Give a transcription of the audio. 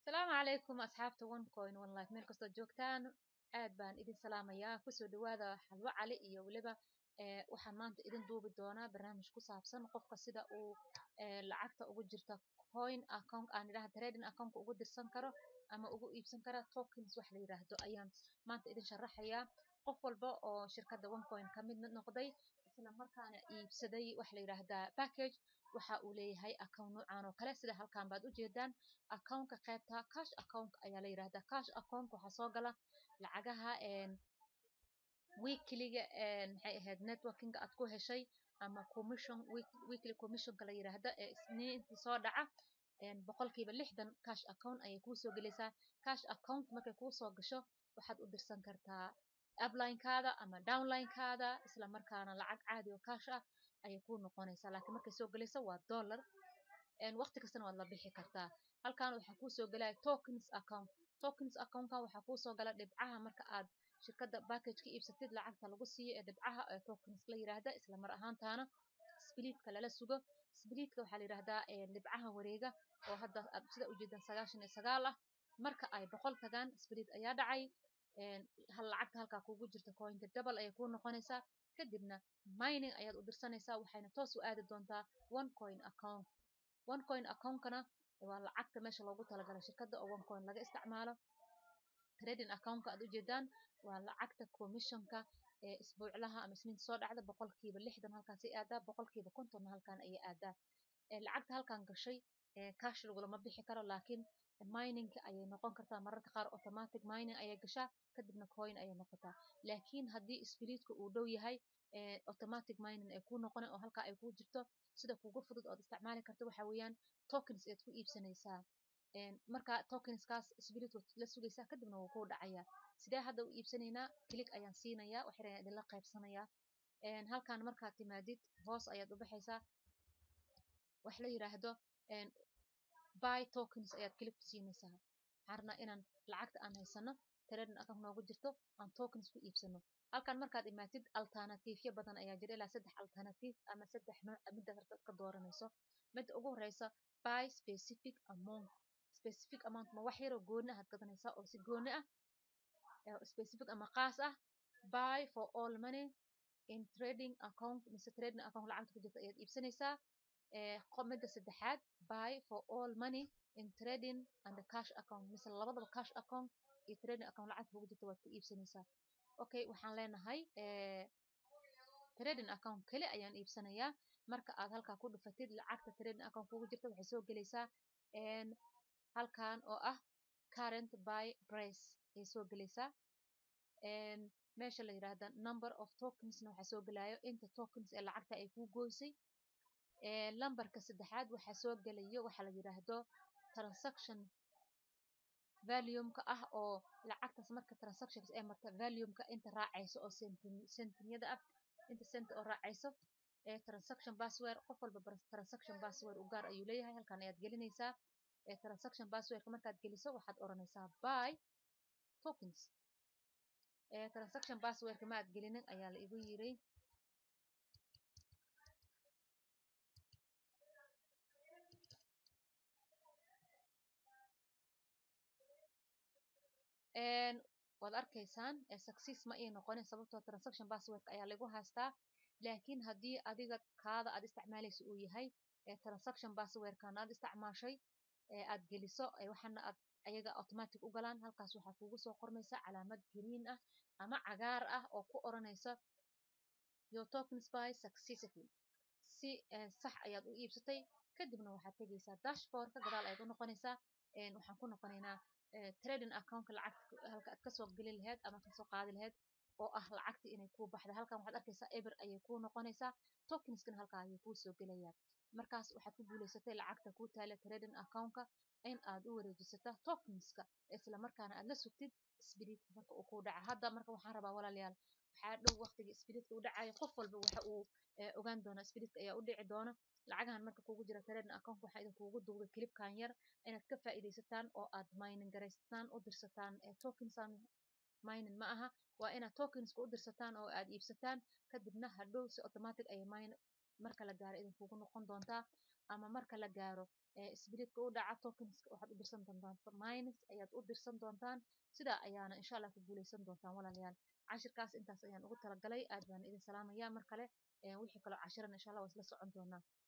asalaamu calaykum asxaabta one coin one life meel kastoo joogtaan aad baan idin salaamayaa kusoo dhawaada xalwo cali iyo weliba waxaan maanta idin duubi doonaa barnaamij ku saabsan qofka sida uu lacagta ugu jirta coin account aan idhaha trading account ugu dirsan karo ama ugu iibsan kara tokens wax la yiraahdo ayaan maanta idin sharaxayaa qof walba oo shirkadda one coin ka mid noqday isla markaana iibsaday wax la yiraahdaa package waxa uu leeyahay account noocan oo kale sida halkan baad ujeedaan accountka qaybta cash account ayaa la yiraahdaa cash account waxaa soo gala lacagaha weekliga maxay ahayd networking aad ku heshay ama commission weekly commissionka la yiraahdo ee isniintii soo dhaca boqolkiiba lixdan cash account ayay kuu soo gelaysaa cash account markay kuu soo gasho waxaad u dirsan kartaa uplinekaada ama downlinekaada isla markaana lacag caadi oo cash ah ayay kuu noqonaysaa laakiin markay soo gelayso waa dollar waqti kastana waad la bixi kartaa halkan waxaa kuu soo gelaya tokens account tokens accountkan waxaa kuu soo gala dhibcaha marka aad shirkadda package ka iibsatid lacagta lagu siiyo ee dhibcaha ee tokens la yiraahda isla mar ahaantaana spliitka lala sugo spliitka waxaa la yiraahdaa dhibcaha wareega oo hadda aad sida ujeedaan sagaashan iyo sagaal ah marka ay boqol tagaan spliit ayaa dhacay hal lacagta halkaa kugu jirta coinka double ayay kuu noqonaysaa kadibna mining ayaad u dirsanaysaa waxayna toos u aadi doontaa one coin account one coin accountkana waa lacagta meesha loogu talagalay shirkadda oo one coin laga isticmaalo trading accountka aad ujeedaan waa lacagta commissionka ee isbuuclaha ama isniinta soo dhacda boqolkiiba lixdan halkaasay aadaa boqolkiiba kontonna halkan ayay aadaa lacagta halkan gashay cash lagulama bixi karo laakiin miningka ayay noqon kartaa mararka qaar automatic mining ayay gashaa kadibna coin ayay noqotaa laakiin haddii spliitka uu dhow yahay automatic mining ay kuu noqona oo halkaa ay kuu jirto sida kugu fudud ood isticmaali karto waxa weeyaan tokens ayaad ku iibsanaysaa marka tokenskaas spliit waad la sugaysaa kadibna wuu kuu dhacayaa sidee hadda u iibsanaynaa click ayaan siinayaa wax yar ayaan idinla qaybsanayaa halkan markaad timaadid hoos ayaad u baxaysaa wax la yiraahdo buy tokens ayaad click ku siinaysaa waxaan rabnaa inaan lacagta aan haysano trading account noogu jirto aan tokens ku iibsano halkan markaad imaatid alternatiifyo badan ayaa jira ilaa saddex alternative ama saddex nooc midda karta ka dooranayso midda ugu horeysa buy specific amount specific amount ma wax yaroo gooni ahaad gadanaysaa oo si gooni ah specific ama qaas ah buy for all money in trading account mise trading account lacagta ku jirta ayaad iibsanaysaa midda saddexaad buy for all money in trading and the cash account mise labadaba cash account iyo trading account lacagta kugu jirta waad ku iibsanaysaa okay waxaan leenahay trading account keli ayaan iibsanayaa marka aad halkaa ku dhufatid lacagta trading account kugu jirta waxay soo gelaysaa halkan oo ah current buy price ayay soo gelaysaa meesha la yiraahda number of tokensna waxaa soo gelayo inta tokens ee lacagta ay kuu goysay lambarka saddexaad waxaa soo gelayo waxaa la yiraahdo transaction valuumka ah oo lacagtaas marka transactions ee marta valuumka inta raacayso oo centimyada ah inta cent oo raacayso ee transaction password qof walba transaction password u gaar ayuu leeyahay halkan ayaad gelinaysaa ee transaction passwordka markaad geliso waxaad oranaysaa buy tokens ee transaction passwordka ma aad gelinin ayaa la igu yiray waad arkaysaan success ma ii noqonin sababtoo transaction passwordka ayaa lagu haystaa laakiin haddii adiga kaada aad isticmaalaysa uu yahay transaction passwordkan aad isticmaashay aad geliso waxaana aad ayaga automatic u galaan halkaas waxaa kugu soo qormaysa calaamad green ah ama cagaar ah oo ku oranaysa your tokens by successfully si sax ayaad u iibsatay kadibna waxaad tegaysaa dashboardka gadaal ayaad u noqonaysaa waxaan ku noqonaynaa trading accountka lacagta halka aad kasoo geli lahayd ama kasoo qaadi lahayd oo ah lacagta inay kuu baxda halkan waxaad arkaysaa eber ayay kuu noqonaysaa tokenskana halkaa ayay kuu soo gelayaa markaas waxaad ku guulaysatay lacagta kuu taala trading accountka in aad u wareejisata tokenska isla markaana aad la sugtid spiriitka marka uu kuu dhaca hadda marka waxaan rabaa walaalayaal waxaa dhow waqtiga spiriitka u dhacayo qof walba waxa uu ogaan doona spiriitka ayaa u dhici doona lacagahan marka kugu jira trading account waxaa idinkugu duubay clipkan yar inaad ka faa'iidaysataan oo aad mining garaysataan u dirsataan tokensan mining ma aha waa inaad tokenska u dirsataan oo aad iibsataan kadibna hadhow si automatic ay mine marka la gaaro idinkugu noqon doontaa ama marka la gaaro spiritka u dhaca tokenska waxaad u dirsan doontaan minus ayaad u dirsan doontaan sidaa ayaana insha allah ku guuleysan doontaan walaalayaal cashirkaas intaas ayaan ugu talagalay aad baan idin salaamayaa mar kale wixii kaloo cashiran insha allah waa isla socon doonaa